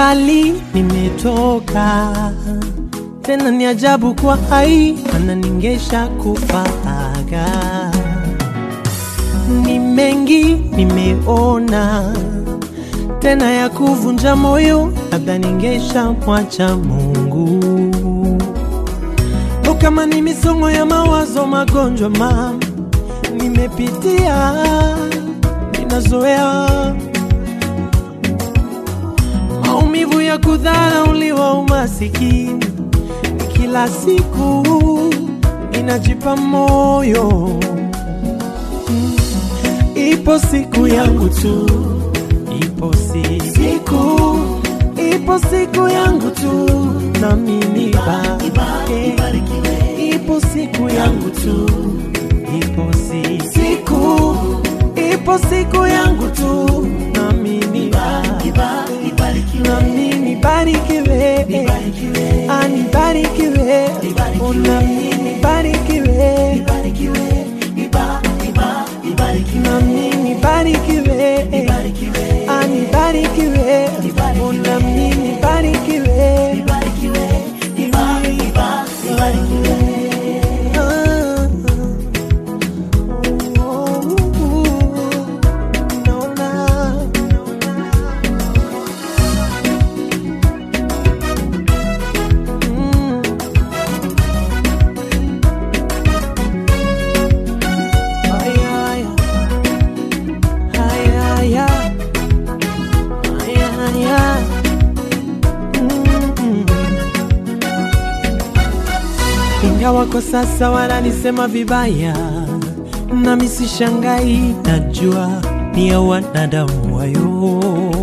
mbali nimetoka, tena ni ajabu kwa hai ananingesha kufaga. Ni mengi nimeona, tena ya kuvunja moyo, labda ningesha mwacha Mungu. O, kama ni misongo ya mawazo, magonjwa mama nimepitia, ninazoea maumivu ya kudharauliwa, umasikini kila siku inajipa moyo. Mm, Ipo siku yangu tu, ipo si- siku, ipo siku yangu tu, nami nibarike. Ipo siku yangu tu, ipo si- siku, ipo siku yangu tu, nami nibarike nami nibarikiwe, Ah, nibarikiwe, Oh, nami nibarikiwe, nami nibarikiwe, Ah, nibarikiwe, Oh, nami nibarikiwe, Ah, oh, naona Mm. Ay, ay, ay, ay, ay. Ay, ay, ay. Mm. Ingawa kwa sasa wananisema vibaya, nami sishangai, najua ni ya wanadamu wayo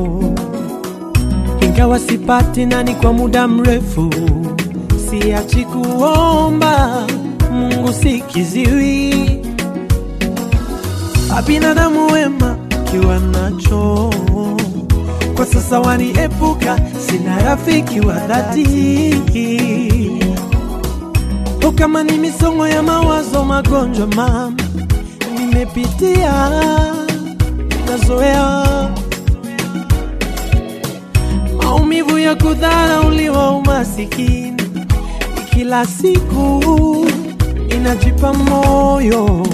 ingawa sipati nani kwa muda mrefu, siachi kuomba Mungu sikiziwi. Abinadamu wema kiwa nacho kwa sasa waniepuka, sina rafiki wa dhati. O, kama ni misongo ya mawazo, magonjwa mama nimepitia, nazoea maumivu ya kudharauliwa, umasikini kila siku inajipa moyo.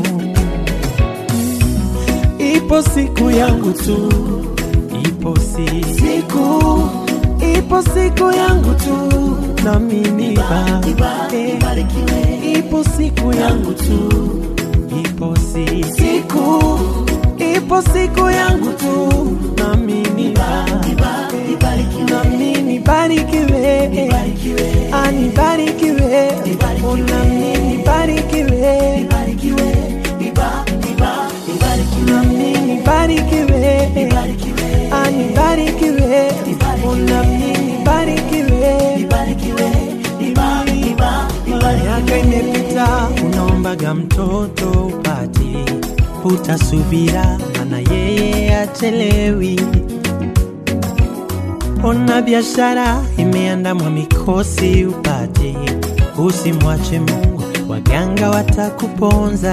Ipo siku yangu tu, ipo si siku, ipo siku yangu tu, nami nibarike. Ipo siku yangu tu, ipo si siku, ipo siku yangu tu, nami nibarike nami nibarikiwe, Ah, nibarikiwe, Oh, nami nibarikiwe, nami nibarikiwe, Ah, nibarikiwe, Oh, nami nibarikiwe. Miaka imepita, unaombaga mtoto upati, utasubira, mana yeye achelewi. Ona biashara imeandamwa mikosi upate, usimwache Mungu, waganga watakuponza.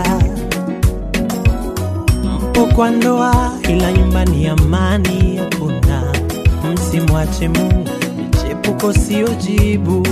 Mpo kwa ndoa, ila nyumbani amani hakuna. Msimwache Mungu, michepuko sio jibu.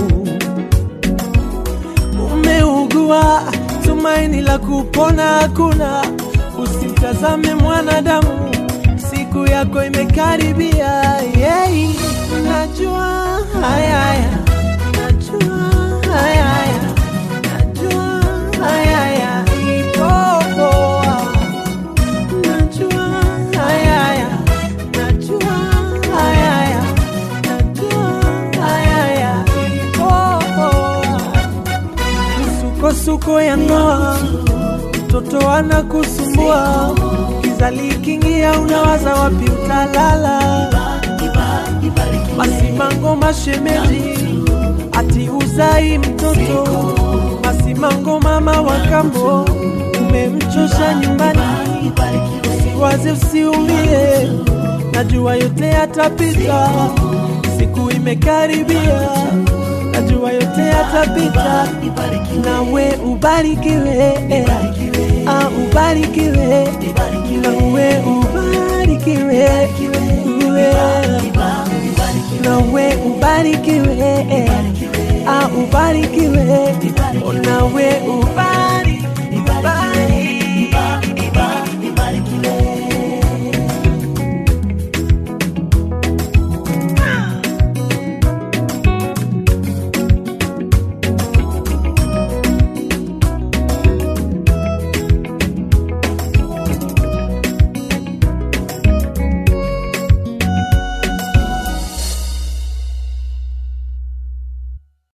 Umeugua, tumaini la kupona hakuna. Usimtazame mwanadamu, siku yako imekaribia. Yeah. Najua haya haya, najua haya haya, najua haya haya, ipo poa. Najua haya haya, najua haya haya, najua haya haya, ipo poa. Misukosuko ya ndoa, mtoto anakusumbua, kiza likiingia, unawaza wapi utalala. Masimango mashemeji, ati uzai mtoto. Masimango mama wa kambo, umemchosha nyumbani. Usiwaze, usiumie, najua yote yatapita, siku imekaribia, najua yote yatapita, nawe ubarikiwe, ah, ubarikiwe, nawe ubarikiwe, uwe. nawe ubarikiwe, ah, ubarikiwe